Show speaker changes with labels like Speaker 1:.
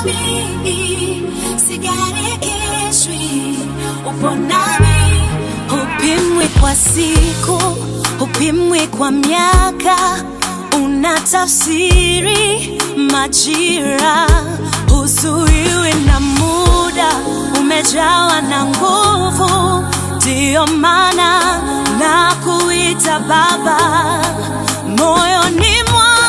Speaker 1: nami, sigarikishwi, upo nami. Hupimwi kwa siku, hupimwi kwa miaka, unatafsiri majira, huzuiwi na muda, umejawa na nguvu, ndiyo maana na kuita Baba moyoni mwangu